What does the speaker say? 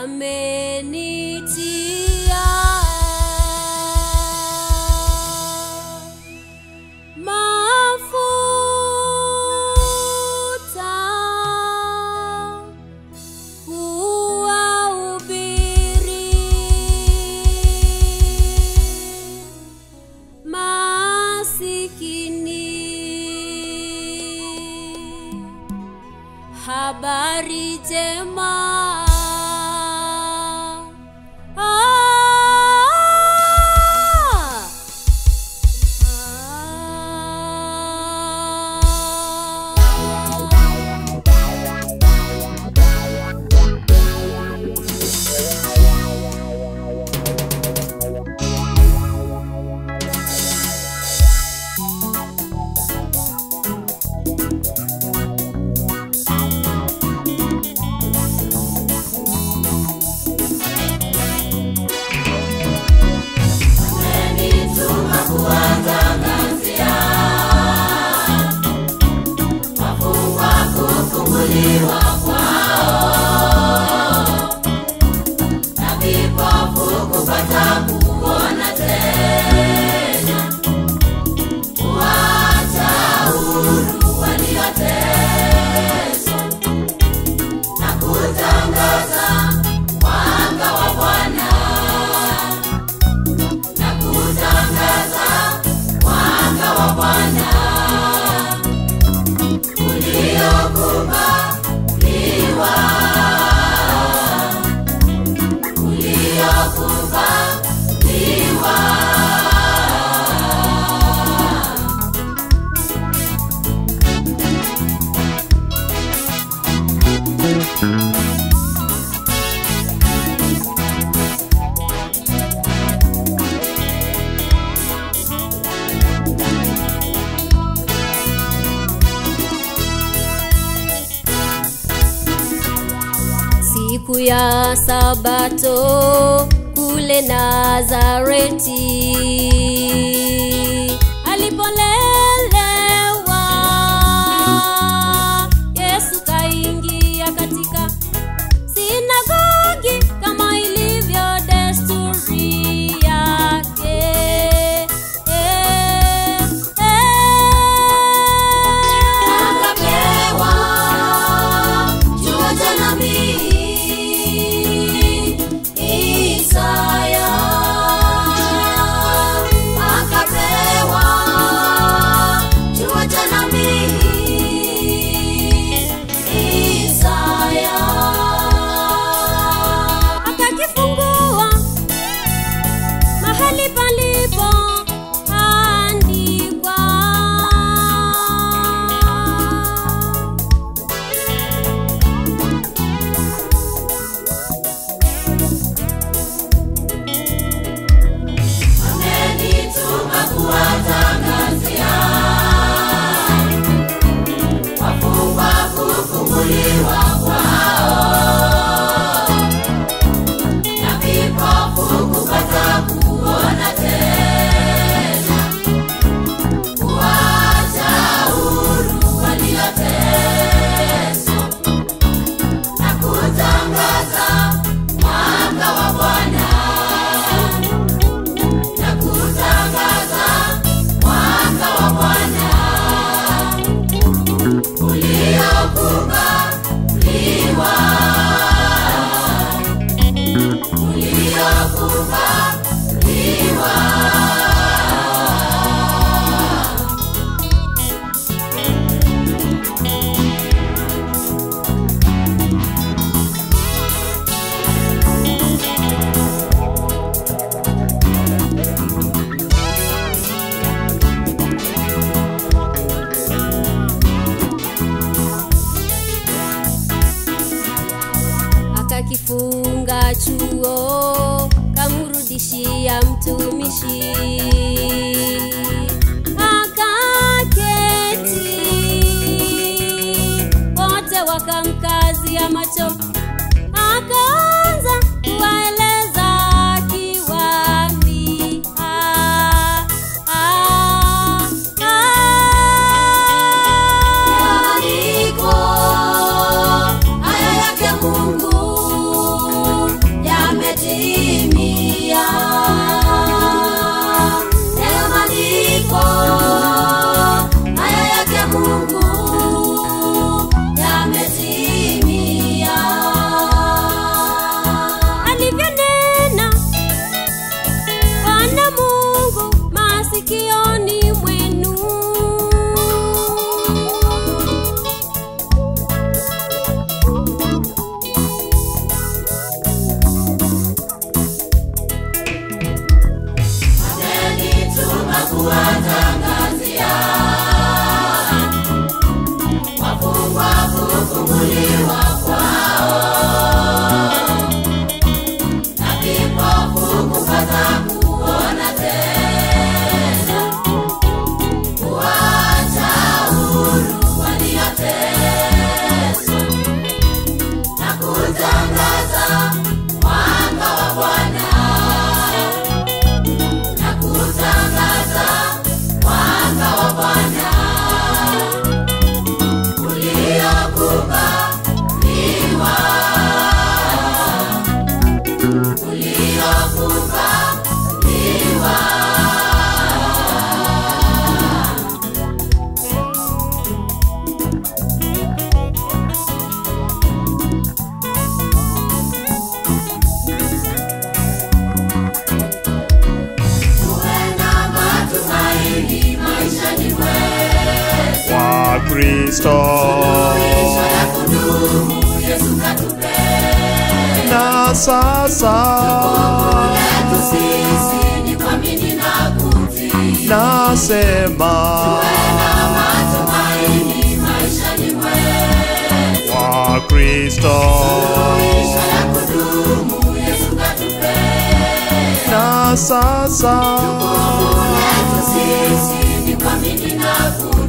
amenitia mafuta kuwahubiri masikini habari njema Ah! siku ya sabato kule nazareti alipolelewa yesu kaingia katika sinagogi kama ilivyo desturi yake eh, Akapewa chuo cha nabii Isaya. Akapewa chuo cha nabii Isaya. akakifungua mahali palipo andikwa Amenituma kuwatangazia wafungwa kufunguliwa kwao na vipofu kupata kuona tena, kuwacha huru walioteswa na kutangaza mwanga wa Bwana na kutangaza mwanga wa Bwana uliokubaliwa, uliokubaliwa. akakifunga chuo kamrudishia mtumishi akaketi wote wakamkazia macho akaanza kuwaeleza kiwaambia ah, ah, ah. Maandiko haya yake Mungu Kristo Suluhisho la kudumu Yesu katupenda. na sasa Letu sisi ni kuamini na kutii. nasema Na matumaini maishani mwetu. kwa Kristo Suluhisho la kudumu Yesu katupenda. na sasa Letu sisi ni kuamini na kutii.